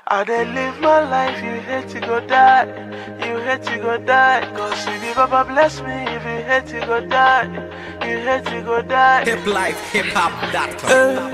I dey live my life, you hate to go die. You hate to go die. Cause if you Baba bless me, if you hate to go die, you hate to go die. hiplifehiphop.com.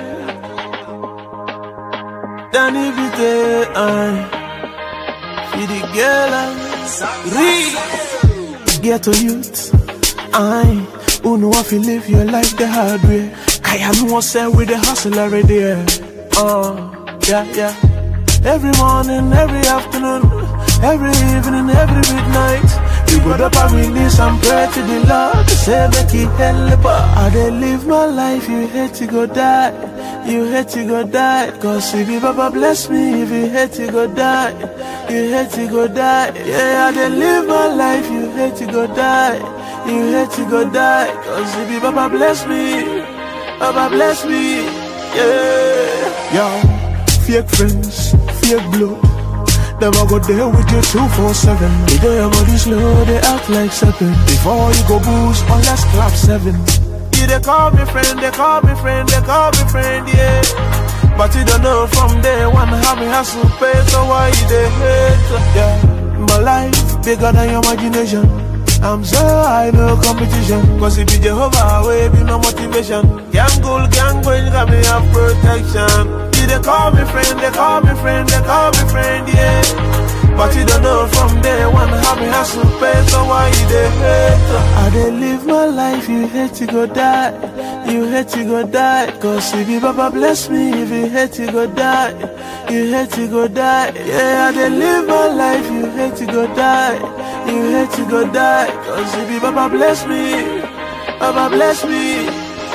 Danny Vite, I feed the girl and read. Get to youth, I who know if you live your life the hard way. I am one set with the hustle already. Yeah. Uh, yeah, yeah. Every morning, every afternoon, every evening, every midnight. We go up and release and pray to the Lord to say make He help us. I dey live my life, you hate to go die, you hate to go die. Cause if you Baba bless me, if you hate to go die, you hate to go die. Yeah, I dey live my life, you hate to go die, you hate to go die. Cause if you Baba bless me, Baba bless me, yeah. Yo, fake friends, fake blood. Them I go there with you 247. They do your body slow, they act like seven. Before you go boost, on let's clap seven. Yeah, they call me friend, they call me friend, they call me friend, yeah. But you don't know from day one how me hustle pay, so why you they hate? Yeah, my life bigger than your imagination. I'm so high, no competition. Cause it be Jehovah, way be no motivation. Gang goal, gang going, got me have protection. Yeah, they call me friend, they call me friend, they call me friend, yeah. But you don't know from day one how me hustle pay, so why you they hate? I dey live my life, you hate to go die, you hate to go die. Cause if you Baba bless me, if you hate to go die, you hate to go die. Yeah, I dey live my life, you hate to go die, you hate to go die. Cause if you Baba bless me, Baba bless me,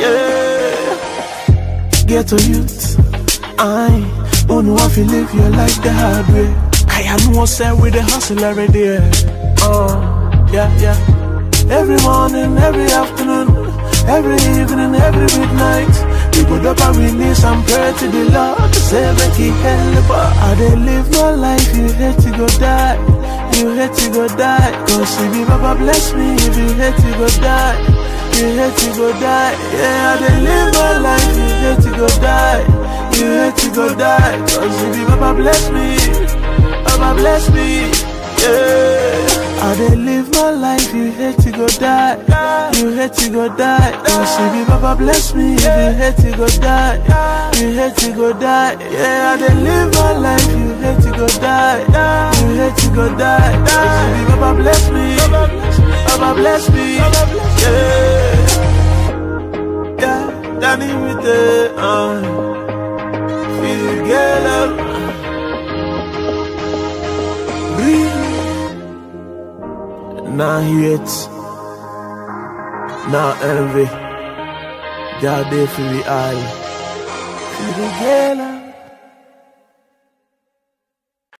yeah. Get to youth. I who know if you live your life the hard way. I am one set with the hustle already. Yeah. Uh, yeah, yeah. Every morning, every afternoon, every evening, every midnight. We go up and release and pray to the Lord to say make He help us. I dey live my life, you hate to go die, you hate to go die. Cause if you Baba bless me, if you hate to go die, you hate to go die. Yeah, I dey live my life, you hate to go die. You hate to go die Cause if you Baba bless me Baba bless me Yeah I dey live my life You hate to go die You hate to go die Cause if you Baba bless me If you hate to go die You hate to go die Yeah I dey live my life You hate to go die You hate to go die Cause if you Baba bless me Baba bless me Yeah Yeah Danny with the uh feel girl up. Breathe. Now hate, now envy. God there for we all. Feel the girl up.